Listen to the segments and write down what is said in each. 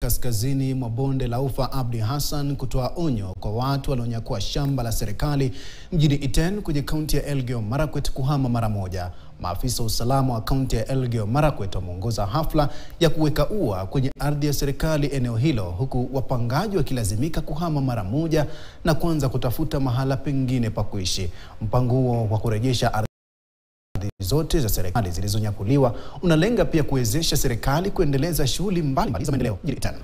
kaskazini mwa bonde la Ufa Abdi Hassan kutoa onyo kwa watu walionyakua shamba la serikali mjini Iten kwenye kaunti ya Elgeyo Marakwet kuhama mara moja. Maafisa wa usalama wa kaunti ya Elgeyo Marakwet wameongoza hafla ya kuweka ua kwenye ardhi ya serikali eneo hilo, huku wapangaji wakilazimika kuhama mara moja na kuanza kutafuta mahala pengine pa kuishi. Mpango huo wa kurejesha ardhi zote za serikali zilizonyakuliwa unalenga pia kuwezesha serikali kuendeleza shughuli mbalimbali za maendeleo mjini Iten.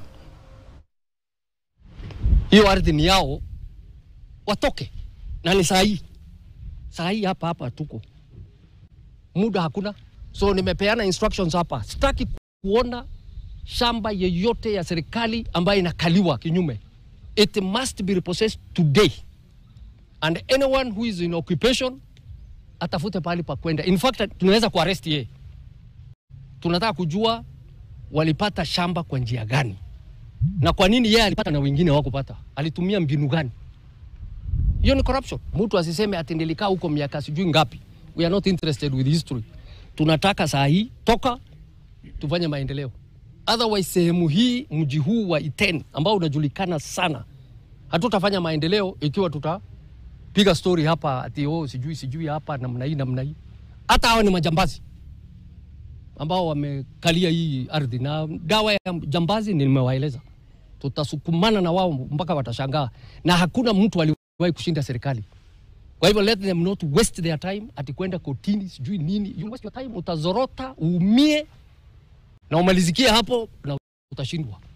hiyo ardhi ni yao, watoke na ni saa hii, saa hii hapa hapa tuko muda hakuna, so nimepeana instructions hapa. Sitaki kuona shamba yeyote ya serikali ambayo inakaliwa kinyume. It must be repossessed today and anyone who is in occupation atafute pahali pa kwenda. In fact tunaweza kuarrest yeye. Tunataka kujua walipata shamba kwa njia gani na kwa nini yeye alipata na wengine hawakupata, alitumia mbinu gani? Hiyo ni corruption. Mtu asiseme ati nilikaa huko miaka sijui ngapi. We are not interested with history. Tunataka saa hii toka tufanye maendeleo. Otherwise sehemu hii, mji huu wa Iten ambao unajulikana sana, hatutafanya maendeleo ikiwa tutapiga story hapa ati oh, sijui sijui hapa namna hii namna hii. Hata hawa ni majambazi ambao wamekalia hii ardhi, na dawa ya jambazi nimewaeleza, tutasukumana na wao mpaka watashangaa, na hakuna mtu aliwahi kushinda serikali. Kwa hivyo let them not waste their time ati kwenda kotini sijui nini. You waste your time, utazorota, uumie na umalizikie hapo na utashindwa.